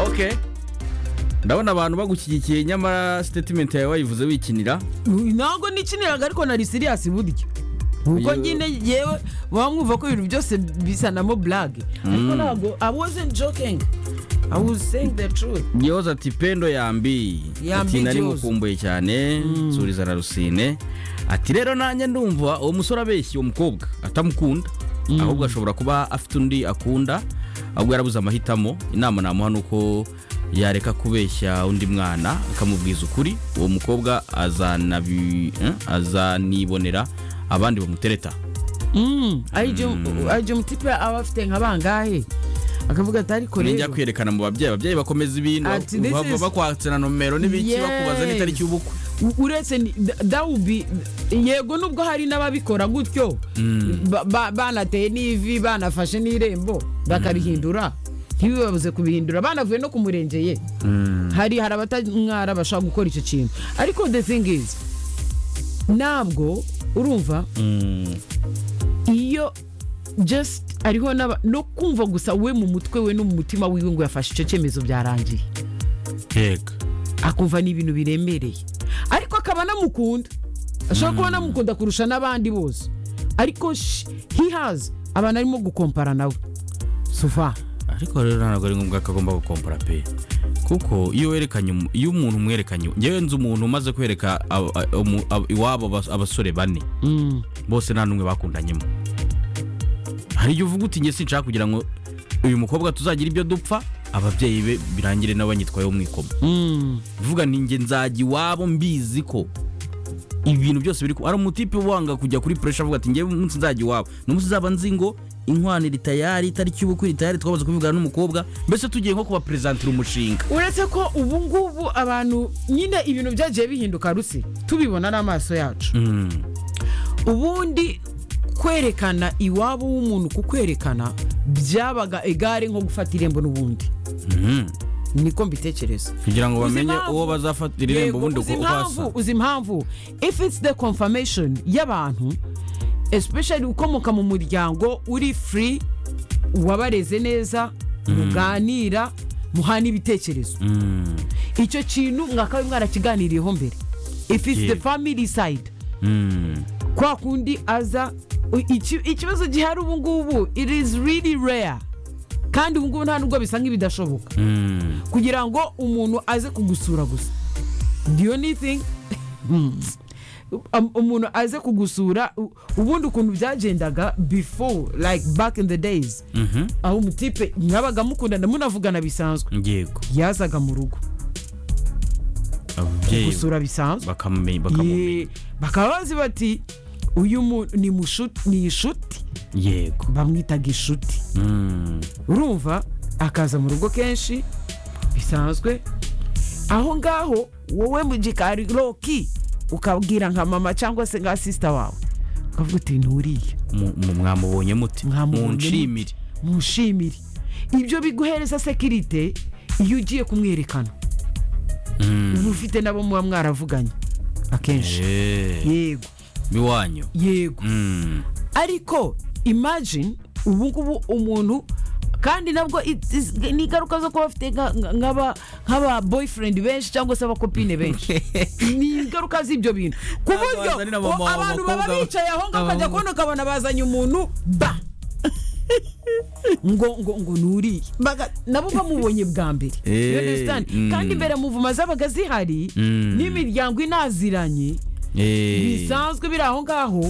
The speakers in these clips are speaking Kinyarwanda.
ok ndabona abantu bagushyigikiye nyamara sitetimenti yawe wayivuze wikinira ntabwo nikiniraga ariko nari siriyasi buryo kuko Iyo- nyine yewe baba mwumva ko ibintu byose bisanamo burage ariko ntabwo i wasn't joking i was saying the truth yehoza ati pendo yambi Yambi ati nari igihozo." mukumbuye cyane nsuriza na rusine ati rero nanjye ndumva uwo musore abeshya uwo mukobwa atamukunda ahubwo ashobora kuba afite undi akunda ahubwo yarabuze amahitamo inama namuha ni uko yareka kubeshya undi mwana akamubwiza ukuri uwo mukobwa azanabi- eh, azanibonera abandi bamutereta Mm, aribyo umutipe aba afite nka bangahe akavuga ati ariko ninjya rero kwerekana mu babyeyi ababyeyi bakomeza ibintu Ati, this bava is- bakwatse na nomero n'ibiki Yes. bakubaza n'itariki y'ubukwe u- uretse ni- da- dawubi yego nubwo hari n'ababikora gutyo ba- ba- banateye n'ivi banafashe n'irembo bakarihindura ntibibabuze kubihindura banavuye no ku murenge ye hari hari abatamwara bashaka gukora icyo kintu ariko the thing is ntabwo urumva iyo just ariho n'aba- no kumva gusa we mu mutwe we no mu mutima wiwe ngo yafashe icyo cyemezo byarangiye yego akumva ni ibintu biremereye ariko akaba anamukunda ashobora kuba anamukunda kurusha n'abandi bose ariko sh- he has abantu arimo gukompara nawe suva ariko rero ntabwo ari ngombwa ko agomba gukompora pe kuko iyo werekanye umu- iyo umuntu umwerekanye ngewe nzi umuntu umaze kwereka abo- a- umu- abo- iwabo abas- abasore bane bose nta n'umwe bakundanyemo hari igihe uvuga uti nge sinshaka kugira ngo uyu mukobwa tuzagira ibyo dupfa ababyeyi be birangire n'abanyitwayeho mu ikoma uvuga ni nge nzajya iwabo mbizi ko ibintu byose biri ku- ari umutipe wanga kujya kuri puresha avuga ati ngewe umunsi nzajya iwabo n'umunsi nzaba nzi ngo inkwano iri tayari itariki y'ubukwe iri tayari twabuze kuvugana n'umukobwa mbese tugiye nko kubaperezantira umushinga uretse ko ubu ngubu abantu nyine ibintu byagiye bihinduka rusi tubibona n'amaso yacu ubundi kwerekana iwabo w'umuntu kukwerekana byabaga egare nko gufata irembo n'ubundi niko mbitekereza kugira ngo Uzi bamenye impamvu? uwo bazafatira irembo Yego, ubundi uzi uko impamvu basa uzi impamvu if it's the confirmation y'abantu especially ukomoka mu muryango uri free wabareze neza muganira muhana ibitekerezo icyo kintu mwakaba mwarakiganiriyeho mbere if it's the Yego. family side kwa kundi aza iki- ikibazo gihari ubu ngubu it is really rare kandi ubu ngubu nta nubwo bisa nk'ibidashoboka kugira ngo umuntu aze kugusura gusa do you need thing Um, umuntu aze kugusura u- ubundi ukuntu byagendaga before like back in the days aho umutipe mwabaga mukundana munavugana bisanzwe yego yazaga mu rugo ababyeyi gusura bisanzwe bakamumenya Ye- bakaba bazi bati uyu mu- ni mushuti- ni inshuti yego bamwitaga inshuti Mm. urumva akaza mu rugo kenshi bisanzwe aho ngaho wowe mu gikari roki ukabwira nka mama cyangwa se nka sisita wawe ukavuga uti nturiye Mu- mu- mwamubonye mute Mwamubonye mute. munshimire mushimire ibyo biguhereza sekirite iyo ugiye kumwerekana uba ufite nabo muba mwaravuganye akenshi Eh, yego iwanyu yego Mm. ariko imagine ubu ngubu umuntu kandi nabwo it is- ni ingaruka zo kuba bafite nka- nka- nk'aba- nk'aba boyfriend benshi cyangwa se abakopine benshi ni ingaruka z'ibyo bintu ku Ntabwo buryo wazanira mama o- wawe abantu baba abakobwa- bicaye aho ngaho ukajya abahungu. kubona ukabona bazanye umuntu ba ngo ngo ngo nuriye Baga- nabo bamubonye bwa mbere Eh, You understand? mm. kandi mbere muvuma zabaga zihari Mm. n'imiryango inaziranye Eh. bisanzwe biri aho ngaho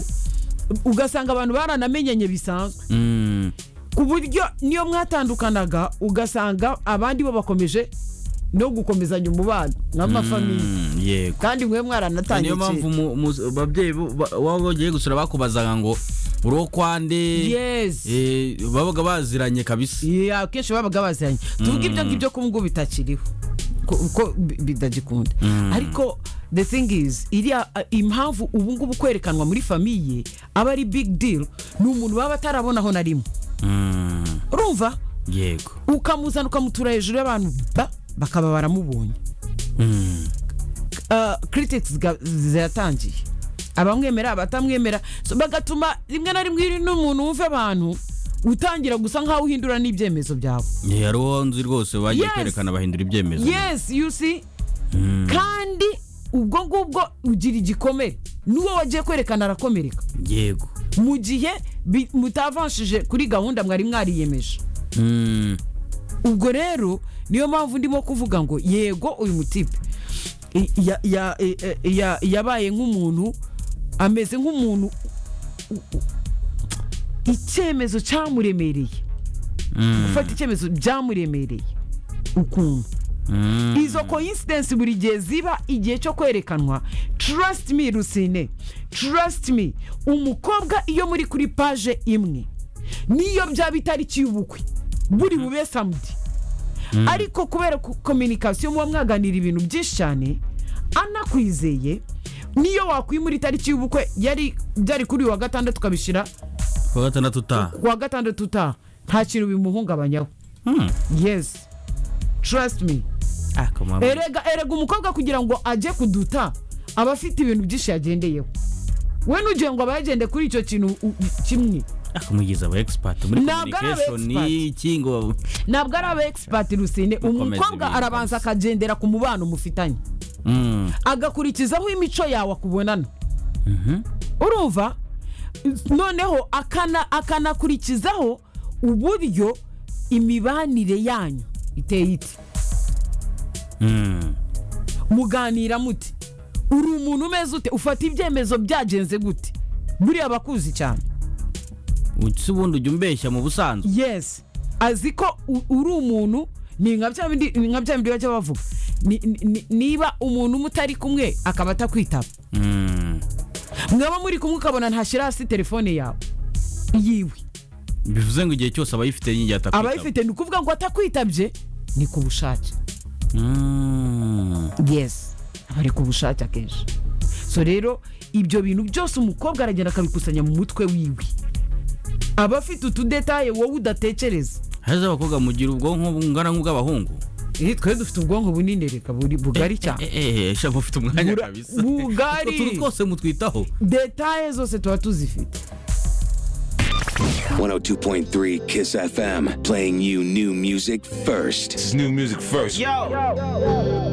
ugasanga abantu baranamenyanye bisanzwe Mm. ku buryo niyo mwatandukanaga ugasanga abandi bo bakomeje no gukomezanya umubano nk'amafamiye Mm, yego kandi mwe niyo mwaranatangiye mpamvu kera. mu- mu- ababyeyi bo- ba- waba bagiye gusura bakubazaga ngo uruwo kwande yes Eh, babaga baziranye kabisa Yeah, akenshi babaga baziranye tuvuga ibyo ngibyo ko ngubu bitakiriho ko ko bi- bitagikunda ariko the thing is iriya uh, impamvu ubu ngubu kwerekanwa muri famiye aba ari big deal ni umuntu baba atarabona aho na rimwe Mm, urumva yego ukamuzana ukamutura hejuru y'abantu ba bakaba baramubonye Ah, critics ga- ziratangiye abamwemera abatamwemera So, bagatuma rimwe na rimwe iri n'umuntu wumva abantu utangira gusa nkaho uhindura n'ibyemezo byawe hariho nzi rwose bagiye Yes. kwerekana bahindura ibyemezo yes you see Mm. kandi ubwo ngubwo ugira igikomere n'uwo wagiye kwerekana arakomereka yego mu gihe bi- mutavanshije kuri gahunda mwari mwariyemeje Mm. ubwo rero niyo mpamvu ndimo kuvuga ngo yego uyu mutipe i- ya- ya- e- e- ya- yabaye nk'umuntu ameze nk'umuntu u- u- icyemezo cyamuremereye Mm. gufata icyemezo byamuremereye ukuntu Mm. izo coincidence buri gihe ziba igihe cyo kwerekanwa trust me rusine trust me umukobwa iyo muri kuri paje imwe niyo byaba itariki y'ubukwe buri bube samedi ariko kubera kominikasiyo muba mwaganira ibintu byinshi cyane anakwizeye niyo wakwimura itariki y'ubukwe yari byari kuri uyu wa gatandatu ukabishyira ku wa gatandatu utaha ku wa gatandatu utaha nta kintu bimuhungabanyaho Mm. yes trust me Ah, kamara. erega erega umukobwa kugira ngo ajye kuduta aba afite ibintu byinshi yagendeyeho we n'ugiye ngo aba yagende kuri icyo kintu u- kimwe akamugiza aba expert muri Ntabwo ari aba communication iki ngo ntabwo ari aba egisipati rusine Mukomeze umukobwa ibintu kabisa. arabanza akagendera ku mubano mufitanye Mm. agakurikizaho imico yawe akubonana Mhm. urumva noneho akana- akanakurikizaho uburyo imibanire yanyu iteye ite Mm. muganira muti uri umuntu umeze ute ufata ibyemezo byagenze gute buriya bakuzi cyane si ubundi ujya umbeshya mu busanzwe yes azi ko u- uri umuntu ni nka bya bindi ni nka bya bindi bajya bavuga Ni- ni- ni- niba umuntu mutari kumwe akaba atakwitaba Mm. mwaba muri kumwe ukabona ntashyira hasi telefone yawe yiwe bivuze ngo igihe cyose abayifite y'igihe atakwitaba abayifite ni ukuvuga ngo atakwitabye ni ku bushake Mm. yes aba ari ku bushake akenshi so rero ibyo bintu byose umukobwa aragenda akabikusanya mu mutwe wiwe aba afite utudetaye wowe udatekereza heza abakobwa mugira ubwonko bungana nk'ubw'abahungu Eh, twe dufite ubwonko bunini reka buri- bugari cyane Eh, eh, sha mufite umwanya Bura- kabisa bugari. Utwo tuntu twose mutwitaho detaye zose tuba tuzifite 102.3 Kiss FM, playing you new music first. It's new music first. Yo.